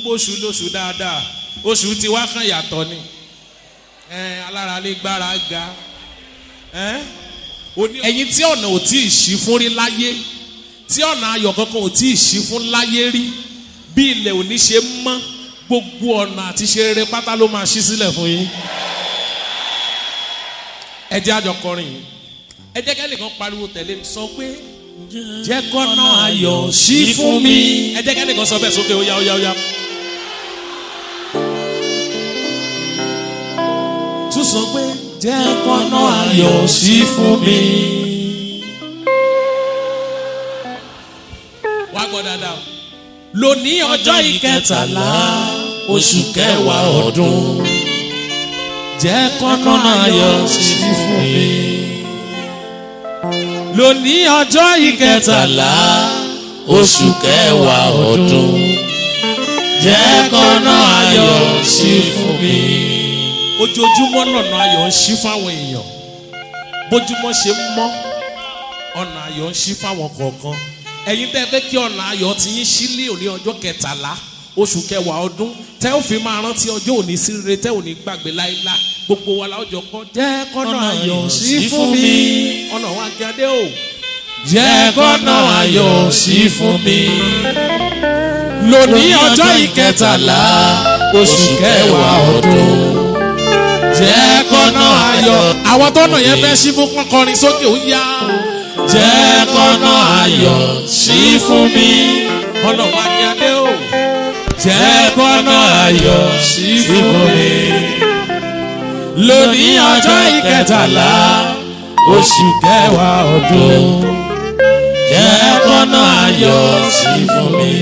oṣù lóṣù dáadáa oṣù tí wá kàn yàtọ̀ ni ẹ alára lè gbára ga ẹ oní- ẹ̀yin tí ọ̀nà ò tí ì ṣí fún rí láyé tí ọ̀nà ayọ̀ kankan ò tí ì ṣí fún láyé rí bí ilẹ̀ òní ṣe mọ́ gbogbo ọ̀nà àti ṣe rere pátá ló máa ṣí sílẹ̀ fún yín ẹ jẹ́ àjọ kọrin yìí ẹ jẹ́ kẹ́nìkan pariwo tẹ̀lé mi sọ pé jẹ́ kọ́nà ayọ̀ ṣí fún mi ẹ jẹ́ kẹ́nìkan sọ bẹ́ẹ̀ sókè ó yá ó yá ó yá. tún sọ pé jẹ́ kọ́nà ayọ̀ ṣí fún mi. wá gbọ́ dáadáa o. lónìí ọjọ́ ìkẹtàlá oṣù kẹwàá ọdún jẹ́ kọ́nà ayọ̀ ṣí fún mi. lónìí ọjọ́ ìkẹtàlá kẹtàlá oṣù kẹwàá ọdún jẹ́ kọ́nà ayọ̀ ṣí fún mi. ojoojúmọ́ lọ́nà ayọ̀ ń ṣí fáwọn èèyàn bójúmọ́ ṣe ń mọ́ ọ̀nà ayọ̀ ń ṣí fáwọn kọ̀ọ̀kan ẹ̀yin tẹ́ ẹ fẹ́ kí ọ̀nà ayọ̀ ti yín sílé òní ọjọ́ kẹtàlá oṣù kẹwàá ọdún tẹ́ ò fi máa rántí ọjọ́ òní sí rere tẹ́ ò ní gbàgbé láíláí gbogbo wa láwùjọ kọ́ jẹ́ kọ́nà ayọ̀ ṣí fún mi ọ̀nà wa kí adé o jẹ́ kọ́nà ayọ̀ ṣí fún mi. lónìí ọjọ́ ìkẹtàlá oṣù kẹwàá ọdún jẹ́ kọ́nà ayọ̀ àwọn tọ́nà yẹn fẹ́ ṣí fún kọrin sókè ó yá jẹ́ kọ́nà ayọ̀ ṣí fún mi. ọ̀nà wa kí adé o. jẹ́ kọ́nà ayọ̀ ṣí fún mi. lónìí ọjọ́ ìkẹtàlá oṣù kẹwàá ọdún jẹ́ kọ́nà ayọ̀ ṣí fún mi.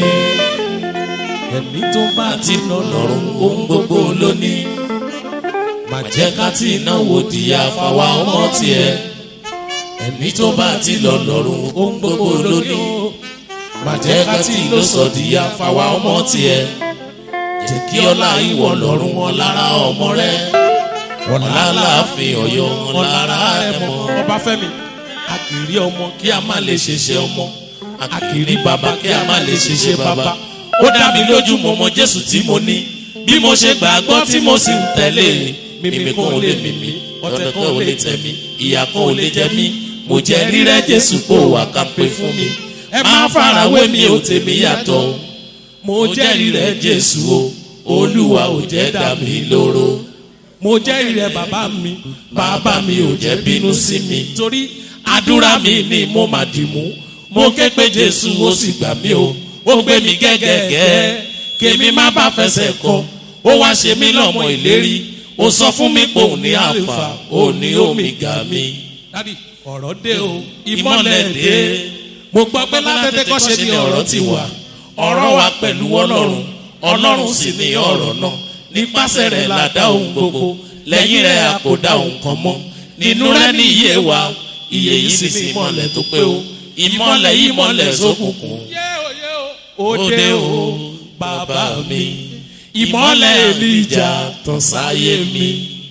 ẹ̀mí tó bá ti nà lọ́rùn ohun gbogbo lónìí má jẹ́ ká tí ìnáwó di àfàwà ọmọ tiẹ̀ ẹ̀mí tó bá ti lọ lọ́rùn ohun gbogbo lónìí má jẹ́ ká tí ìlú sọ di àfàwà ọmọ tiẹ̀ jẹ́ kí ọlá ìwọ lọ́rùn wọn lára ọmọ rẹ wọn láláàfin ọ̀yọ́ wọn lára ẹ̀ mọ́ ọba fẹmi a kì í rí ọmọ kí a má lè ṣeṣe ọmọ a kì í rí bàbá kí a má lè ṣeṣe bàbá ó dá mi lójú mo mọ jésù tí mo ní bí mo ṣe gbàgbọ́ tí mo sì ń tẹ̀lé mímí kan ò lè mímí ọ̀tẹ̀ kan ò lè tẹ̀ mí ìyà kan ò lè jẹ mí mo jẹ́ rírẹ́ jésù kó wà ká pé fún mi ẹ má farawé mi ò tèmi yàtọ̀ o. mo jẹ́ rírẹ́ jésù o olúwa ò jẹ́ dà mí lóró mo jẹ́ ìrẹ bàbá mi bàbá mi ò jẹ́ bínú sí mi torí àdúrà mi ni mo máa dì mú mo ké pé jésù ó sì gbà mí o ó gbé mi gẹ́gẹ́gẹ́ kémi má bá fẹsẹ̀ kọ ó wá ṣe mí lọ́mọ ìlérí ó sọ fún mi pé òun ní àlùfà òun ní òmìgà mi dadi ọ̀rọ̀ dé o ìmọ̀lẹ̀ dé mo gbọ́ pé látẹ̀tẹ̀ kọ́ ṣe ni ọ̀rọ̀ ti wà ọ̀rọ̀ wa pẹ̀lú ọlọ́run ọlọ́run sì ní ọ̀rọ̀ náà nípasẹ̀ rẹ̀ là dá ohun gbogbo lẹ́yìn rẹ̀ a kò dá ohun kan mọ́ nínú rẹ̀ ní iye wa iye yìí sì sí ìmọ̀lẹ̀ tó pé o ìmọ̀lẹ̀ ìmọ̀lẹ̀ sókùnkùn yé o yé o òde o bàbá mi ìmọ̀lẹ̀ èlìjà tàn sáyé mi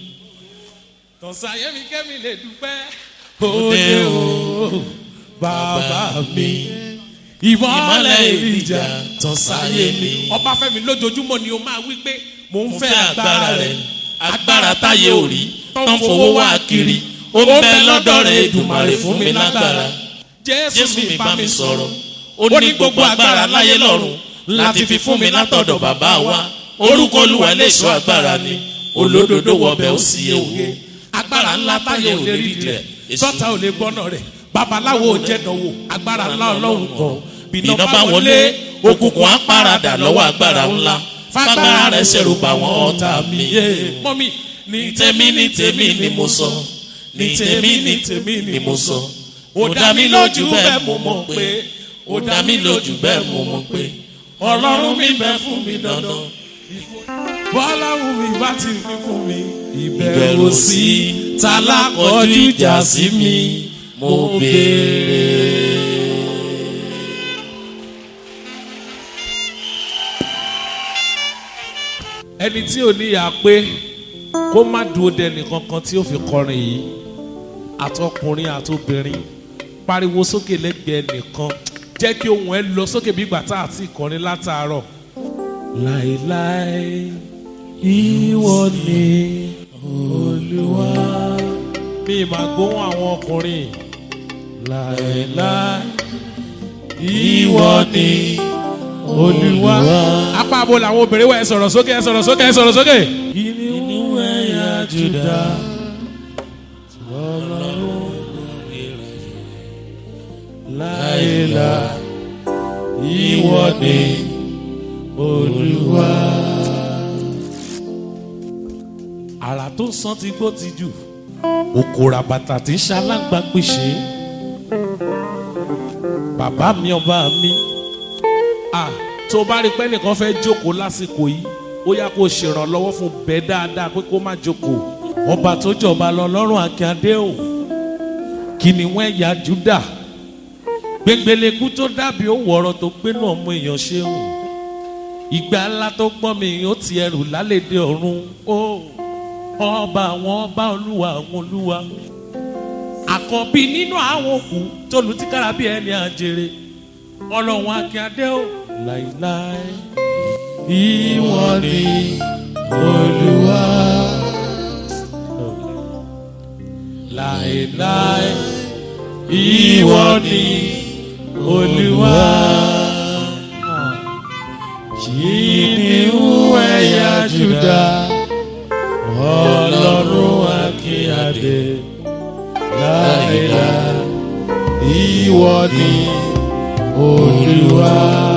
tọ̀sán mi kẹ́mi lè dúpẹ́ òde o bàbá mi ìmọ̀lẹ̀ èlìjà tàn sáyé mi ọba fẹmi lójoojúmọ́ ni o máa wí pé mò ń mo fẹ́ fẹ́ agbára agbára rẹ rẹ̀ agbára táyé ò rí tán fowó wá kiri ó ń bẹ lọ́dọ̀ rẹ̀ èdùmàrè fún mi lágbára jésù mi bá mi sọ̀rọ̀ ó ní gbogbo agbára láyé lọ́run láti fi fún mi látọ̀dọ̀ bàbá wa orúkọ olúwa lè ṣọ́ agbára ni olódodo wọbẹ̀ ó sì yẹ wò agbára ńlá táyé ò lè rí rẹ̀ sọ́ta ò lè gbọ́nà rẹ̀ babaláwo ò jẹ́ dánwò agbára ńlá ọlọ́run kan bìnà bá wọlé òkùnkùn á paradà lọ́wọ́ agbára ńlá fagbára rẹ̀ ṣẹ̀rù bá wọn ọ̀tá mi. mọ́mí ní ní tèmi ní tèmi ni mo sọ ní tèmi ní tèmi ni mo sọ ó dá mi lójú bẹ́ẹ̀ mo mọ̀ pé ó dá mi lójú bẹ́ẹ̀ mo mọ̀ pé ọlọ́run mi bẹ fún mi dandan bọ́lá wù mí bá ti fi fún mi ìbẹ̀rù sí tálákọ̀ọ́jú ìjà sí mi mo béèrè. ẹni tí ò níyà pé kó má dúró dẹni kankan tí ó fi kọrin yìí àtọkùnrin àtobìnrin pariwo sókè lẹ́gbẹ̀ẹ́ nìkan jẹ́ kí ohùn ẹ lọ sókè bí ìgbà tá àti ìkọrin látàárọ̀ láéláé ìwọ ni olúwa. mi máa gbóhùn àwọn ọkùnrin láéláé ìwọ ni olúwa. apá abo làwọn obìnrin wà ẹ sọ̀rọ̀ sókè ẹ sọ̀rọ̀ sókè ẹ sọ̀rọ̀ sókè. inú ẹ̀yà juda. láéláé ìwọ ni olúwa. àrà tó ń san ti gbó ti jù òkòrà bàtà tí ń ṣalágbá pèsè bàbá mi ọba mi à tó bá rí pé nìkan fẹ́ jókòó lásìkò yìí ó yá kó ṣèrànlọ́wọ́ fún bẹ́ẹ̀ dáadáa pé kó má jókòó ọba tó jọba lọ lọ́rùn akíndé o kí ni wọ́n ẹ̀yà júdà gbẹngbẹlẹkú tó dàbí òwò ọ̀rọ̀ tó gbénú ọmọ èèyàn ṣe hùn ìgbà ńlá tó gbọ́n mi ó ti ẹrù lálẹ́dẹ ọ̀run ó ọba àwọn ọba olúwa àwọn olúwa àkọ́bí nínú àwọn òkú tó lu tíkára bí ẹni àjèrè ọlọ́run akíndé o láìláì ìwọ ni olúwa láìláì ìwọ ni olúwa kìnìún ẹ̀yà juda ọlọ́run akínyàdé láìláì ìwọ ni olúwa.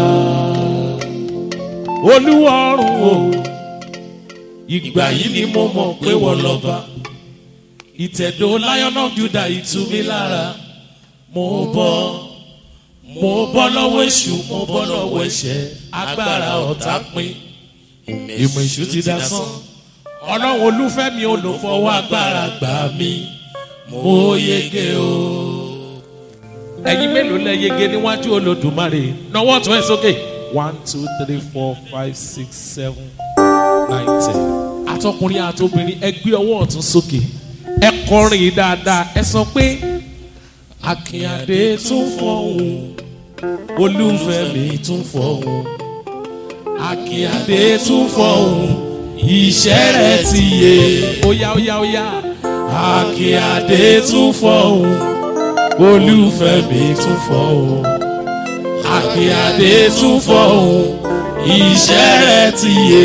olúwa ọ̀run o ìgbà yìí ni mo mọ̀ pé wọ́n lọ́ba ìtẹ̀dó lion of judah ìtú mi lára mo bọ́ mo bọ́ lọ́wọ́ èṣù mo bọ́ lọ́wọ́ ẹ̀ṣẹ̀ agbára ọ̀tá pin ìmọ̀ èṣù ti dá sán ọlọ́run olúfẹ́mi olùfọwọ́ agbára gbà mí mo yege o. ẹ̀yin mélòó lẹ yege níwájú olódùmarè nọwọ́ tún ẹ̀ sókè one two three four five six seven nine ten àtọkùnrin àtobìnrin ẹ gbé ọwọ́ ọ̀tún sókè ẹ kọrin yìí dáadáa ẹ sọ pé akínyàdé tún fọ̀hún olúfẹ́mi tún fọ̀hún akínyàdé tún fọ̀hún iṣẹ́ rẹ̀ ti yé óyá óyá óyá akínyàdé tún fọ̀hún olúfẹ́mi tún fọ̀hún akínyàdé tún fọ̀hún iṣẹ́ rẹ̀ ti yé.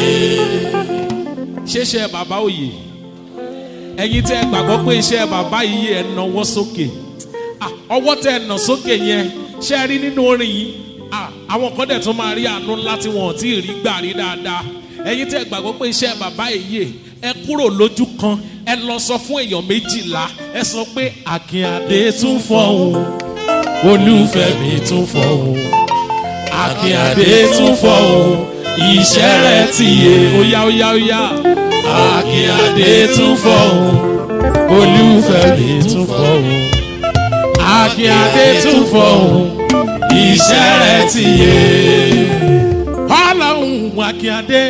ṣéṣe bàbá òye ẹ̀yin tẹ́ ẹ gbàgbọ́ pé iṣẹ́ bàbá yìí ẹ̀ náwó sókè ọwọ́ tẹ́ ẹ nà sókè yẹn ṣe rí nínú orin yìí àwọn kan dẹ̀ tún máa rí àánú ńlá tí wọn ò tí ì rí gbà rí dáadáa ẹ̀yin tẹ́ ẹ gbàgbọ́ pé iṣẹ́ bàbá yìí ẹ kúrò lójú kan ẹ lọ sọ fún èèyàn méjìlá ẹ sọ pé àkínyàdé tún fọ̀hún olúfẹ́mi tún fọ̀hún àkínyàdé tún fọ̀hún iṣẹ́ rẹ̀ ti yé óyá óyá óyá àkínyàdé tún fọ̀hún olúfẹ́mi tún fọ̀hún àkínyàdé tún fọ̀hún iṣẹ́ rẹ̀ ti yé ọlọ́run àkínyàdé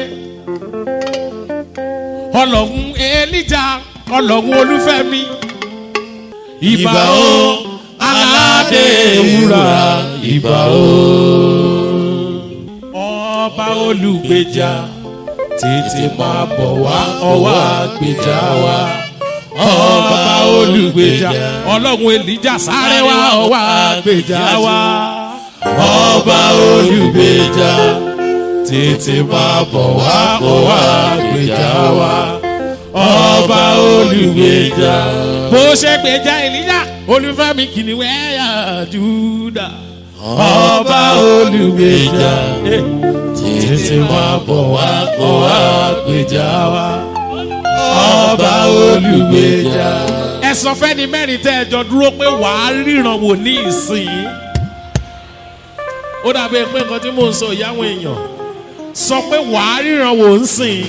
ọlọ́run elija ọlọ́run olúfẹ́mi ìbà o aládé ewúrà ìbà o ọba olùgbèjà tètè máa bọ̀ wá ọwọ́ àgbèjà wa ọba olùgbèjà ọlọ́run elija sáré wá ọwọ́ àgbèjà wa ọba olùgbèjà tètè máa bọ̀ wá ọwọ́ àgbèjà wa ọba olùgbèjà. bó ṣe gbèjà elija olúfẹ́mi kìnìún ẹ̀yà júdà ọba olùgbèjà tètè máa bọ̀ wá kó wá gbèjà wa ọba olùgbèjà. ẹ sọ fẹ́ni mẹ́rin tẹ́ ẹ jọ dúró pé wàá ríran wò ní ìsìn ó dàbí pé nǹkan tí mò ń sọ ìyáwó èèyàn sọ pé wàá ríran wò ń sìn.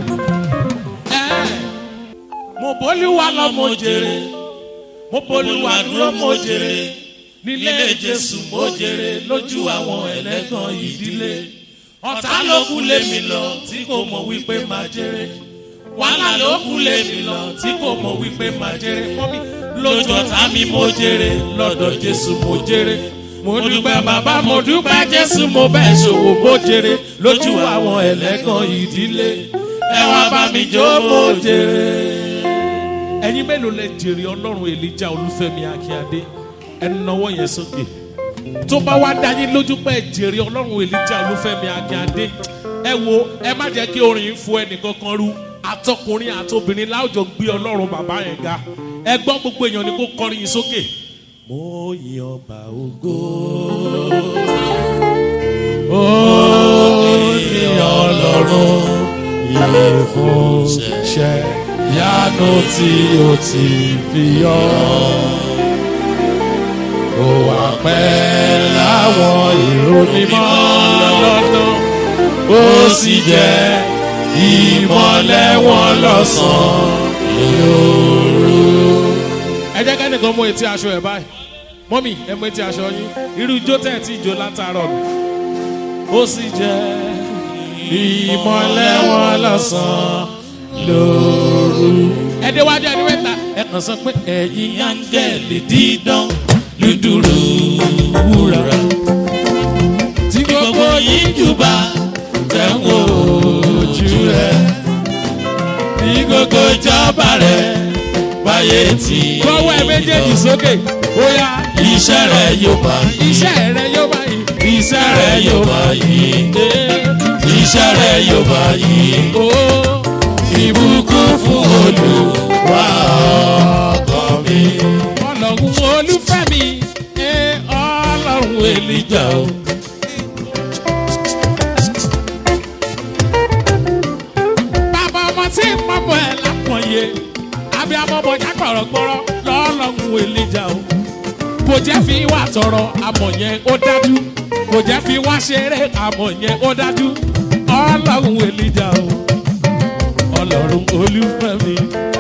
mo bólúwa lọ mo jèrè mo bólúwa dúró mo jèrè nílé jésù mo jèrè lójú àwọn ẹlẹ́gàn ìdílé ọ̀tá ló kú lé mi lọ tí kò mọ̀ wípé máa jèrè wàhálà ló kú lé mi lọ tí kò mọ̀ wípé máa jèrè fún mi lójú ọ̀tá mi mo jèrè lọ́dọ̀ jésù mo jèrè mo dúpẹ́ bàbá mo dúpẹ́ jésù mo bẹ́ẹ̀ ṣòwò mo jèrè lójú àwọn ẹlẹ́gàn ìdílé ẹ wá bá mi jó mo jèrè. ẹ̀yin mélòó lẹ jèrè ọlọ́run èlíjà olúfẹ́mi akínyadé ẹnu náwó yẹn sókè tó bá wá dá yín lójú pé ẹ jèrè ọlọ́run èlíjà olúfẹ́mi akínyadé ẹ wo ẹ má jẹ́ kí orin fún ẹnìkankan rú àtọkùnrin àtobìnrin láwùjọ gbé ọlọ́run bàbá yẹn ga ẹ gbọ́ gbogbo èèyàn ni kó kọrin yín sókè. mo yin ọba ògo. ó ní ọlọ́run yìí fún ṣẹ́ yánú tí ó ti fi yọ. ó wà pẹ́ láwọn ìró mímọ́ lọ́dún ó sì jẹ́ ìmọ̀lẹ́ wọn lọ́sàn-án lóru. ẹ jẹ́ kẹ́nìkan mú etí aṣọ ẹ̀ báyìí mọ́mì ẹ mú etí aṣọ yín irú ijó tẹ̀ tí ijó látàárọ̀ nù. ó sì jẹ́ ìmọ̀lẹ́ wọn lọ́sàn-án lóru. ẹ déwájú ẹni mẹ́ta ẹ kàn sọ pé ẹ̀yin áńgẹ́lì dídán lùdùrù wúrà tí gbogbo yín jùbà tẹ̀wọ̀ ojú rẹ̀ ní gbogbo ìjọba rẹ̀ báyé tí gbọ́wọ́ ẹ méjèèjì sókè ó yá iṣẹ́ rẹ̀ yóò bá yín iṣẹ́ rẹ yóò bá yìí iṣẹ́ rẹ̀ yóò bá yín iṣẹ́ rẹ̀ yóò bá yín ó ìbùkún fún olùwà ọkàn mi. ọlọ́run olúfẹ́ mi ẹ ọlọ́run èlìjà o. bàbá ọmọ tí ń pọ́pọ́ ẹ̀ lápọ̀nyé àbí amọ̀bọ̀já kọ̀rọ̀ gbọ́rọ̀ lọ́lọ́run èlìjà o. kò jẹ́ fi wà tọrọ àmọ̀ yẹn ó dájú kò jẹ́ fi wá ṣeré àmọ̀ yẹn ó dájú ọlọ́run èlìjà o. ọlọ́run olúfẹ́ mi.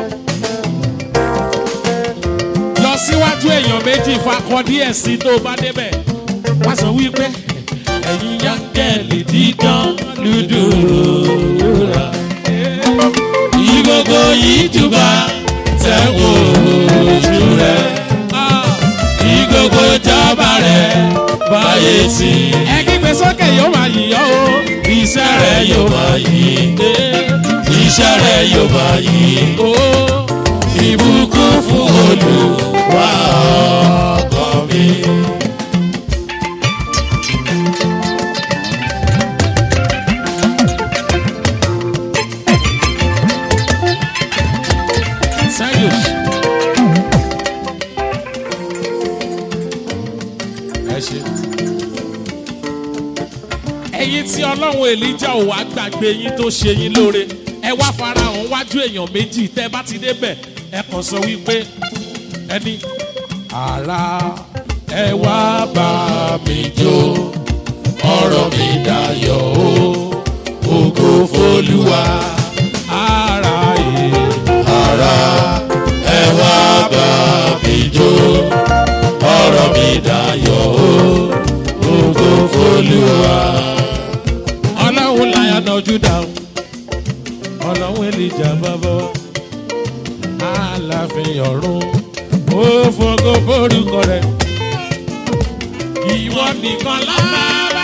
lọ síwájú èèyàn méjì fakọ díẹ̀ sí tó bá débẹ̀ wá sọ wípé ẹ̀yin yángẹ́lì dídán lùdùrà. ìgbogbo yìí jùbà tẹ̀wọ̀ ojú rẹ̀ ìgbogbo ìjọba rẹ̀ báyé tí ẹ kígbe sókè yóò máa yìyọ́ o. iṣẹ́ rẹ̀ yóò máa yí iṣẹ́ rẹ̀ yóò máa yí o ìbùkún fún olùwà ọkàn mi. sẹ́yìn. ẹ ṣe. ẹ̀yin tí ọlọ́run èlíjà ò wá gbàgbé yín tó ṣe yín lóore ẹ wá farahàn wájú èèyàn méjì tẹ́ bá ti débẹ̀ ẹ kàn sọ wípé ẹni ara ẹ wá bá mi jó ọ̀rọ̀ mi dayọ̀ o ògo f'Olúwa ara ẹ̀ ara ẹ wá bá mi jó ọ̀rọ̀ mi dayọ̀ o ògo f'Olúwa. ọlọ́run láyà nájú dáhùn ọlọ́run èlìjà bàbá wa aláàfin ọ̀run ó fọgọ́ forúkọ rẹ̀ ìwọ nìkan lára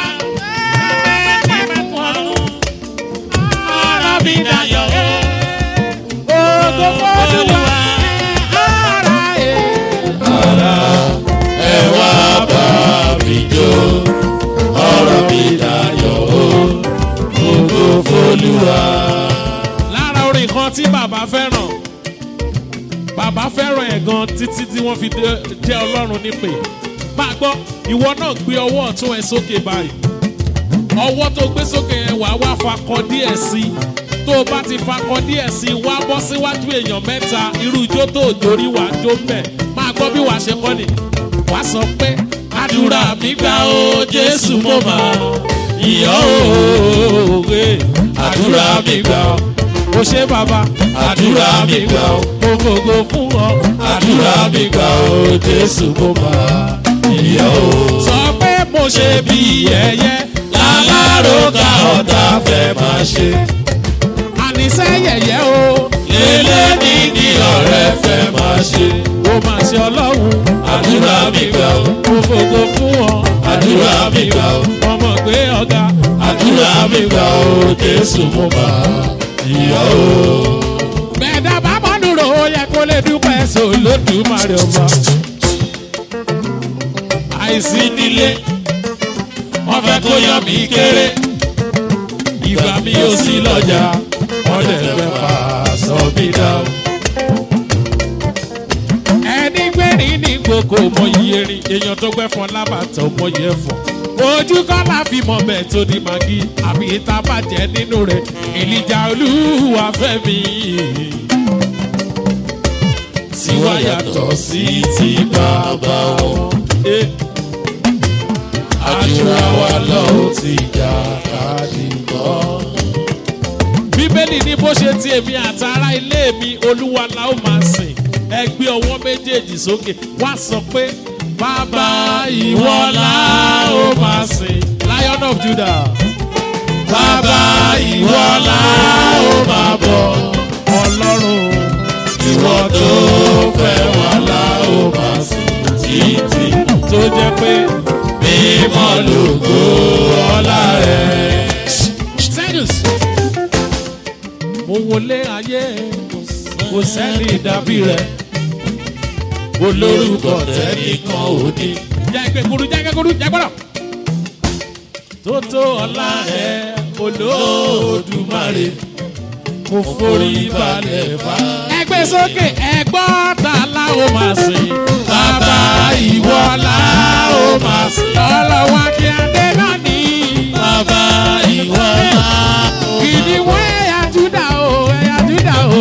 ọ̀rọ̀ mi dayọ̀ ògo f'Olúwa ara ẹ̀. ara ẹ wá bá mi jó ọ̀rọ̀ mi dayọ̀ o ògo f'Olúwa. lára orin kan tí bàbá fẹ́ràn bàbá fẹ́ràn ẹ̀ gan títí tí wọ́n fi dé- jẹ́ ọlọ́run nípè bá a gbọ́ ìwọ náà gbé ọwọ́ ọ̀tún ẹ sókè báyìí ọwọ́ tó gbé sókè yẹn wàá wá fakọ díẹ̀ sí i tó o bá ti fakọ díẹ̀ sí i wá bọ́ síwájú èèyàn mẹ́ta irú ijó tó o jórí wàá jó mbẹ̀ máa gbọ́ bí wàá ṣe kọ́ ni wàá sọ pé àdúrà mi gbà ó jésù mo máa yọ̀ ó àdúrà mi gbà ó o ṣe bàbá àdúrà mi gbà ó mo gbogbo fún ọ àdúrà mi gbà ó jésù mo máa yọ̀ ó. sọ pé mo ṣe bí yẹyẹ aláròkà ọ̀tá fẹ́ máa ṣe. àníṣe yẹyẹ o lélẹ́ ní ní ọ̀rẹ́ fẹ́ máa ṣe. ó ó máa ṣe ọlọ́run àdúrà mi gbà ó mo fògo fún ọ àdúrà mi gbà ó ọmọ gbé ọ̀gá àdúrà mi gbà ó jésù mo bá ìyá o. bẹ́ẹ̀dá bá mọ́nùrò ó yẹ kó lè dúpẹ́ sọ lódùmarè ọba. àìsí nílé wọ́n fẹ́ kó yọ mí kéré ìgbà mi ò sí lọ́jà wọ́n lè fẹ́ fà sọ mí dá. ẹni gbẹ̀rín ní gbogbo mọ iye rin èèyàn tó gbẹ́ fọn lábàtọ̀ mọ iye fọn ojú kọ́ la fi mọ bẹ́ẹ̀ tó di magi àbí ìta bàjẹ́ nínú rẹ̀ ìlíjà olúwa fẹ́ mi tiwa yàtọ̀ sí ti bàbá wọn. Eh, àdúrà wa lọ́wọ́ ti jà káàdì kọ́. bíbélì ní bó ṣe ti èmi àtàrà ilé mi olúwa la ó máa sìn ẹ gbé ọwọ́ méjèèjì sókè wá sọ pé bàbá ìwọ la ó máa sìn lion of judah bàbá ìwọ la ó máa bọ̀ ọlọ́run ìwọ tó fẹ́ wà la ó máa sìn títí tó jẹ́ pé mímọ́ lògo ọlá rẹ̀. Serious. mo wọlé ayé kò sẹ́ni dàbí rẹ̀ olórúkọ tẹ́nìkan ò ní. jẹ́ ìpè kuru jẹ́ ìpè kuru jẹ́ gbọ́dọ̀. tó tó ọlá rẹ̀ olódùmarè mo forí balẹ̀ bá. ẹgbẹ́ sókè ẹgbọ́n ta la ó máa sìn. bàbá ìwọ la ó máa sìn. ọlọ́wọ́ kí adé náà ní. bàbá ìwọ la ó kìdìwọ́ ẹ̀yà júdà o ẹ̀yà júdà o.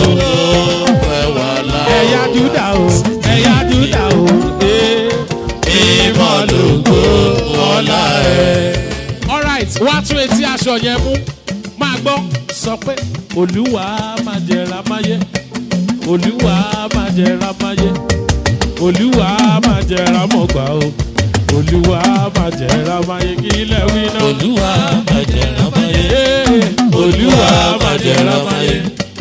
fẹ́ wà la ẹ̀yà júdà o ẹ̀yà júdà o. eh. mímọ́ lògo ọlá rẹ̀. alright wá tún etí aṣọ yẹn mú máa gbọ́ sọ pé olúwa máa jẹra máyé olúwa máa jẹra máyé olúwa máa jẹra mọ̀gbà o olúwa máa jẹra máyé kí ilẹ̀ wí náà. olúwa májẹ̀rán máyé. Ee, olúwa májẹ̀rán máyé.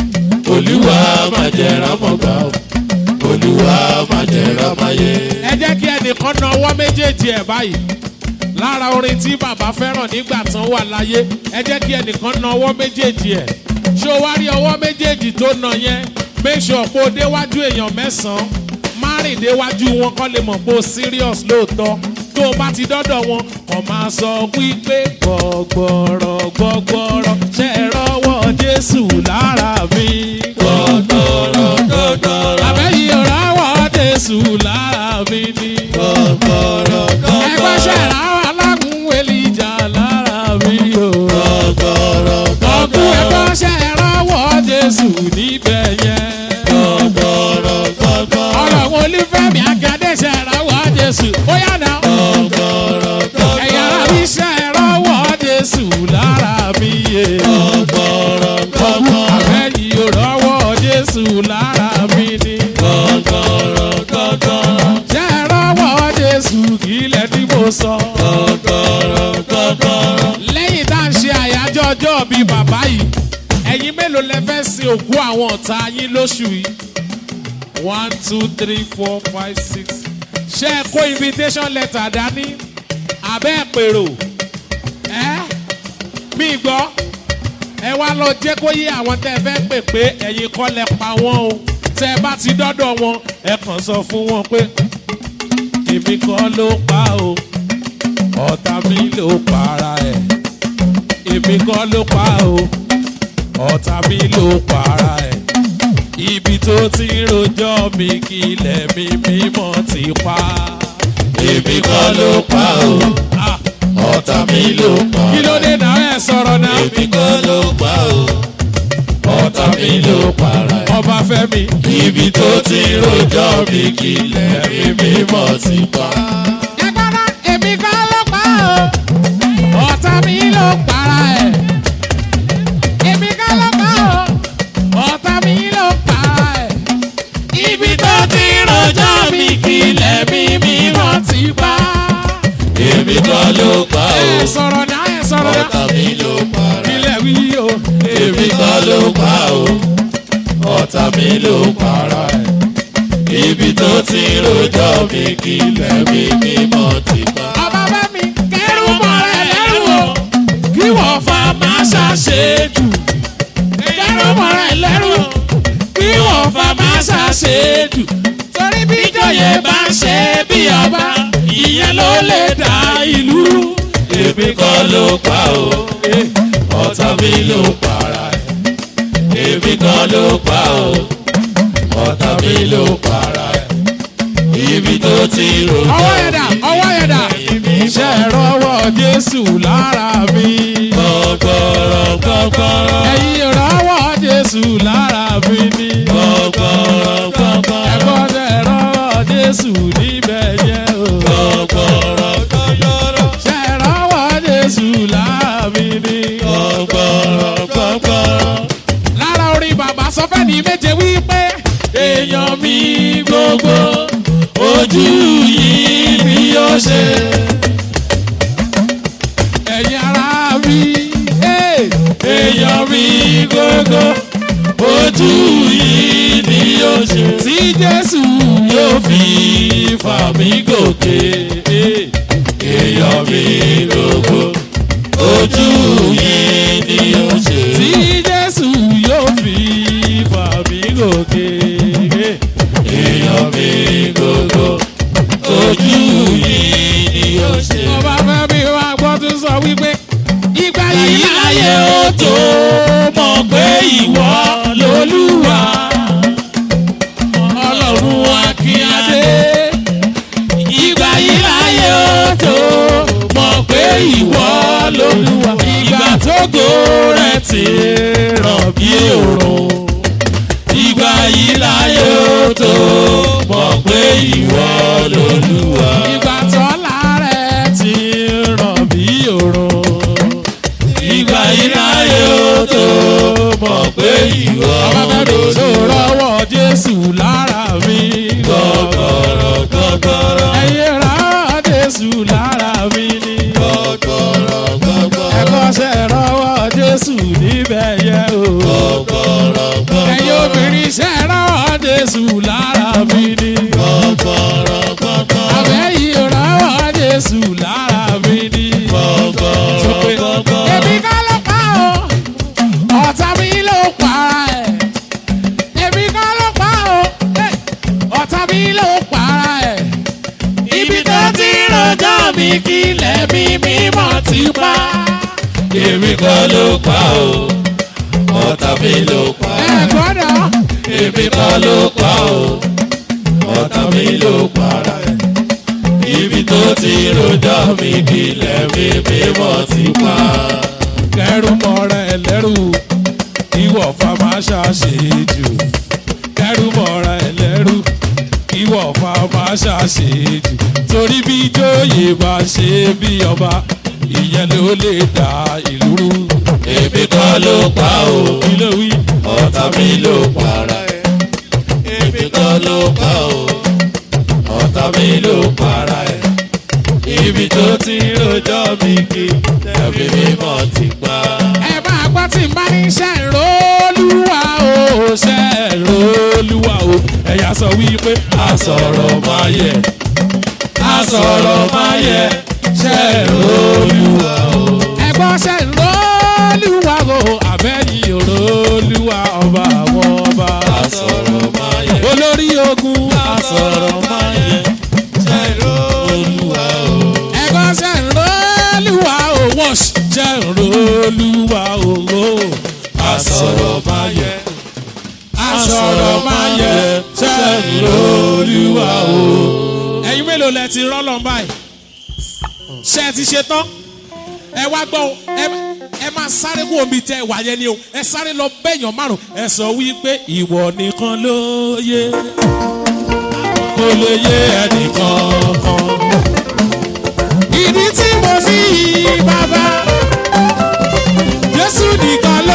olúwa májẹ̀rán mọ̀gbà o. olúwa májẹ̀rán máyé. ẹ jẹ́ kí ẹnìkan na ọwọ́ méjèèjì ẹ̀ báyìí lára orin tí bàbá fẹ́ràn nígbà tán wà láyé ẹ jẹ́ kí ẹnìkan na ọwọ́ méjèèjì ẹ̀ ṣé o wá rí ọwọ́ méjèèjì tó na yẹn make sure pé o déwájú èèyàn mẹ́sàn-án má rìn déwájú wọn kọ́ lè mọ̀ pé o serious lóòótọ́ tó o bá ti dọ́dọ̀ wọn kò máa sọ wípé gbọ̀gbọ̀rọ̀ gbọ̀gbọ̀rọ̀ ṣe é rọ́wọ́ jésù lára mi. gbọ̀gbọ̀rọ̀ gbọ̀gbọ̀rọ̀ àbẹ́yìí rọ́wọ́ jésù lára mi ni gbọ̀gbọ̀rọ̀ ẹgbẹ́ gbọ̀gbọ̀rọ̀ ṣẹ̀rá alágún elija lára mi o. gbọ̀gbọ̀rọ̀ ọkùn gbọ̀gbọ̀rọ̀ ẹgbẹ́ ṣẹ̀rá wọ jésù níbẹ̀ yẹn. gbọ̀gbọ̀rọ̀ gbọ̀gbọ̀rọ̀ ọlọ́run olúfẹ́mi akadé ṣẹ̀rá wọ jésù ó yá náà. gbọ̀gbọ̀rọ̀ ẹ̀yà ara mi ṣẹ̀rá wọ jésù lára mi yé. gbọ̀gbọ̀rọ̀ gbọ̀gbọ̀rọ̀ àbẹ́yìn òrọ́wọ́ jésù lára mi ni. gbọ̀gbọ̀rọ̀ gbọ̀gbọ̀rọ̀ ṣẹ̀rá wọ jésù kí ilẹ̀ tí mo sọ. gbọ̀gbọ̀rọ̀ gbọ̀gbọ̀rọ̀ lẹ́yìn tá à ń ṣe àyájọ́ ọjọ́ bíi bàbá yìí ẹ̀yin mélòó lẹ fẹ́ sin òkú àwọn ọ̀tá yín lóṣù yìí one two three four five six ṣé ẹ kó invitation letter dání abẹ́ ẹ̀ pèrò ẹ́ mi gbọ́ ẹ wá lọ jẹ́ kó yé àwọn tẹ́ ẹ fẹ́ pè pé ẹ̀yin kọ́ lẹ pa wọ́n o tẹ́ ẹ bá ti dọ́dọ̀ wọn ẹ kàn sọ fún wọn pé èmi kọ́ ló pa o ọ̀tá mi ló para ẹ̀ èmi kọ́ ló pa o ọ̀tá mi ló para ẹ̀ ibi tó ti ń rojọ́ mi kí ilẹ̀ mi mímọ́ ti pa. èmi kọ́ ló pa o Ah, ọ̀tá mi ló pa kí ló dé náà ẹ̀ sọ̀rọ̀ náà èmi kọ́ ló pa o ọ̀tá mi ló para ẹ̀. ọba fẹ́mi. ibi tó ti rojọ́ mi kí ilẹ̀ mi mímọ́ ti pa. ẹgbọ́dọ̀ èmi kọ́ ló pa o ọ̀tá mi ló para ẹ̀ èmi kọ́ ló pa o ọ̀tá mi ló para ẹ̀ ibi tó ti rojọ́ mi kí ilẹ̀ mi mímọ́ ti pa. èmi kọ́ ló pa o ẹ sọ̀rọ̀ náà ẹ sọ̀rọ̀ náà ọ̀tá mi ló para ẹ̀. ilẹ̀ wí o èmi kọ́ ló pa o ọ̀tá mi ló para ẹ̀. ibi tó rojọ́ mi kí lẹ́mí mímọ́ ti pa. ọba bá mi kẹrù mọ́ rẹ̀ lẹ́rù o kí wọ́n fa máa ṣàṣejù kẹrù mọ́ rẹ̀ lẹ́rù kí wọ́n fa máa ṣàṣejù torí bí ìjòyè bá ń ṣe bí ọba ìyẹn ló lè dá ìlú rú. èmi kọ́ ló pa o ọ̀tá mi ló para ẹ̀. èmi kọ́ ló pa o ọ̀tá mi ló para ẹ̀. ibi tó ti rojọ́ ọwọ́ yẹn dà ọwọ́ yẹn dà ṣe rọwọ́ jésù lára mi. gbọ̀gbọ̀rọ̀ gbọ̀gbọ̀rọ̀ ẹ̀yin rọwọ́ jésù lára mi ni. gbọ̀gbọ̀rọ̀ gbọ̀gbọ̀rọ̀ ẹ̀gbọ́n ṣe rọwọ́ jésù níbẹ̀ yẹn o. gbọ̀gbọ̀rọ̀ gbọ̀gbọ̀rọ̀ ṣe rọwọ́ jésù lára mi ni. gbọ̀gbọ̀rọ̀ gbọ̀gbọ̀rọ̀. lára orin bàbá sọfẹ́ ní méje wípé èèyàn mi gbogbo ojú yìí bí ó ṣe. ẹ̀yin ara mi. eh, èèyàn mi gbogbo ojú yìí ni ó ṣe. tí jésù yóò fi fà mí gòkè. èèyàn mi gbogbo ojú yìí ni ó ṣe. tí jésù yóò fi fà mí gòkè. èèyàn mi gbogbo ojú yìí ni ó ṣe. ọba fẹ́ mi wá gbọ́ tún sọ wípé ìgbà yìí láyé ó tó mọ̀ pé ìwọ lolúwa ọlọ́run akínyàdé. ìgbà yìí láyé ó tó mọ̀ pé ìwọ lolúwa ìgbà tógo rẹ̀ ti ràn bí òrùn. ìgbà yìí láyé ó tó mọ̀ pé ìwọ lolúwa. ìgbà tọ́lá rẹ̀ ti ràn bí òrùn. ìgbà yìí láyé ó tó mọ̀ pé ìwọ ọba fẹ́ mi tó lolúwa. rọwọ́ jésù lára mi. gbọ̀gbọ̀rọ̀ gbọ̀gbọ̀rọ̀ ẹ̀yin rọwọ́ jésù lára mi ni. gbọ̀gbọ̀rọ̀ gbọ̀gbọ̀rọ̀ ẹ̀kọ́ṣẹ́ rọwọ́ jésù níbẹ̀ yẹ o. gbọ̀gbọ̀rọ̀ ẹ̀yin gbọ̀gbọ̀rọ̀ obìnrin ṣẹ́ rọwọ́ jésù lára mi ni. gbọ̀gbọ̀rọ̀ gbọ̀gbọ̀rọ̀ àbẹ́yìn rọwọ́ jésù lára mi ni. Sọ pé, gbọ̀gbọ̀rọ̀ gbọ̀gbọ̀rọ̀. èmi kọ́ ló pa o ọ̀tá mi ló para ẹ̀ èmi kọ́ ló pa o eh, ọ̀tá mi ló para ẹ̀ ibi tó ti rọjọ́ mi kí lẹ́mí mímọ́ ti pa. èmi kọ́ ló pa o ọ̀tá mi ló pa ẹ gbọ́dọ̀ èmi kọ́ ló pa o ọ̀tá mi ló para ẹ̀ ibi tó ti rojọ́ mi kílẹ̀ mi mímọ́ ti pa. kẹrù mọ́ra ẹ lẹ́rù ìwọ fa máa ṣàṣejù kẹrù mọ́ra ẹ lẹ́rù ìwọ fa máa ṣàṣejù torí bí jóyè bá ṣe bí ọba ìyẹn ló lè dá ìlú rú. èmi kọ́ ló pa o kí ló wí. ọ̀tá mi ló para ẹ̀ èmi kọ́ ló pa o ọ̀tá mi ló para ẹ̀ ibi tó ti rojọ́ mi kílẹ̀ mi mímọ́ ti pa. ẹ máa gbọ́ tí n bá ní iṣẹ́ ìrólúwa o iṣẹ́ ìrólúwa o ẹ̀yà sọ wípé asọ̀rọ̀ máa yẹ asọ̀rọ̀ máa yẹ ṣe olúwa o. ẹ̀gbọ́n iṣẹ́ ìrólúwa o àbẹ́yìn ìrólúwa ọba àwọn ọba asọ̀rọ̀ máa yẹ olórí ogun asọ̀rọ̀ máa yẹ ṣe olúwa o. ẹ̀gbọ́n iṣẹ́ ìrólúwa o wọ́ọ̀ṣì iṣẹ́ ìrólúwa o asọ̀rọ̀ máa yẹ asọ̀rọ̀ máa yẹ iṣẹ́ ìrólúwa o. ẹ̀yin mélòó lẹ ti rọ́lọ́ báyìí ṣé ẹ ti ṣe tán ẹ wá gbọ́ o, ẹ ẹ máa sáré kú omi tẹ wà yẹn ni o ẹ sáré lọ bẹ́yàn márùn ẹ sọ wípé ìwọ nìkan ló yé kò lè yé ẹnìkan kan. ìdí tí mo fi yí bàbá jésù nìkan ló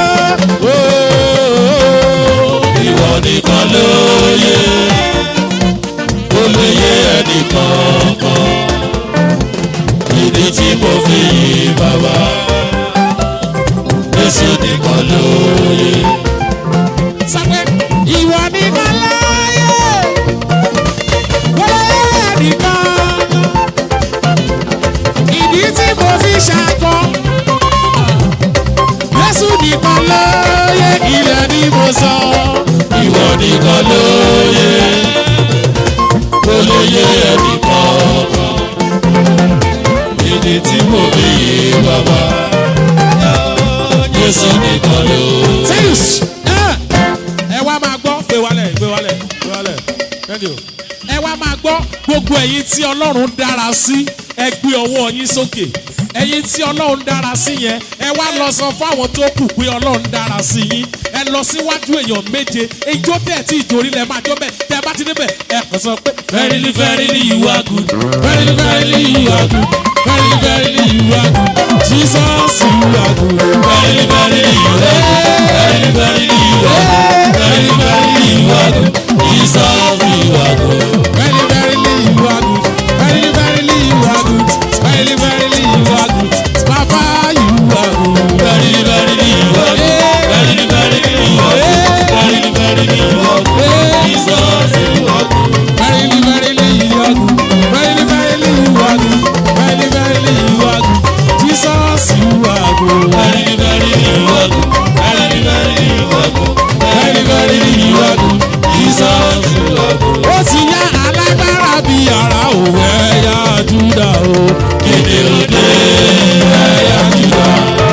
ìwọ nìkan ló yẹ kó lè yé ẹnìkan kan ìdí tí mo fi yí bàbá Jésù nìkan ló yẹ. sọ pé ìwọ nìkan ló yé kò lè yé nìkan ló yẹ kó lè yé ẹnì kankan ìdí tí mo fi yí bàbá Jésù nìkan ló yẹ. Things. ẹ ẹ wá máa gbọ́ gbé wálẹ̀ gbé wálẹ̀ gbé wálẹ̀ thank you. ẹ wá máa gbọ́ gbogbo ẹ̀yin tí ọlọ́run dára sí ẹ gbé ọwọ́ yín sókè ẹ̀yin tí ọlọ́run dára sí yẹn ẹ wá lọ sọ fún àwọn tó kù pé ọlọ́run dára sí yín ẹ lọ síwájú èèyàn méje ijó bẹ́ẹ̀ tí ìjòrí lẹ̀ máa jó bẹ́ẹ̀ tẹ́ ẹ bá ti débẹ̀ ẹ kàn sọ pé Verily, verily, you are good. Verily, verily, you are good. Verily, verily, you are good. Jesus you are good. Verily, verily, you are good. Verily, verily, you are good. Verily, verily, you are good. Jesus, you are good. Very, verily you are good. Very, verily you are good. Very, verily you are good. Papa, you are good. Verily, verily, you are good. Verily, verily, you are good. Verily, verily, you are good. Jesus, you are good. Verily, verily you are good. Verily, verily you are good. Verily, verily you are good. Jesus, you are good. Verily, verily, you are good. Verily, verily, you are good. Verily, verily, you are good. Jesus, you are good. Ó ti yá alágbára bí ara òwe ẹ̀yà Júdà o. Kéde òde ẹ̀yà Júdà.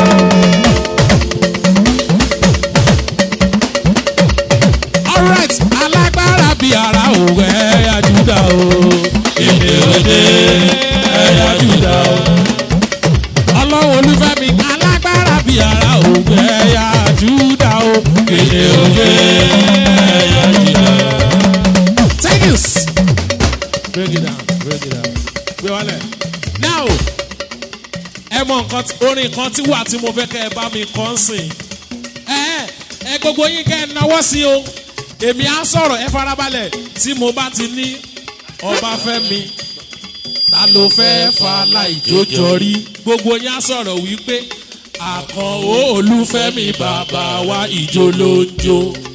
Alright, alágbára bí ara òwe ẹ̀yà Júdà o. Kéde òde ẹ̀yà Júdà. Ọlọ́run olúfẹ́mi alágbára bí ara òwe ẹ̀yà Júdà o. Kéde òde ẹ̀yà Júdà. Take this. Break it down, break it down. Gbé wálẹ̀. Now, ẹ mọ nǹkan tí- orin kan tí wà tí mo fẹ́ kẹ́ ẹ bá mi kọ́ ń sìn. Ẹ ẹ ẹ gbogbo yín kẹ́ ẹ náwó sí o. Èmi á sọ̀rọ̀ ẹ farabalẹ̀ tí mo bá ti ní Ọbáfẹ́mi. Ta ló fẹ́ fa láìjójọ rí? Gbogbo yín á sọ̀rọ̀ wípé àkànó olúfẹ́mi bàbá wa ìjó ló ń jó.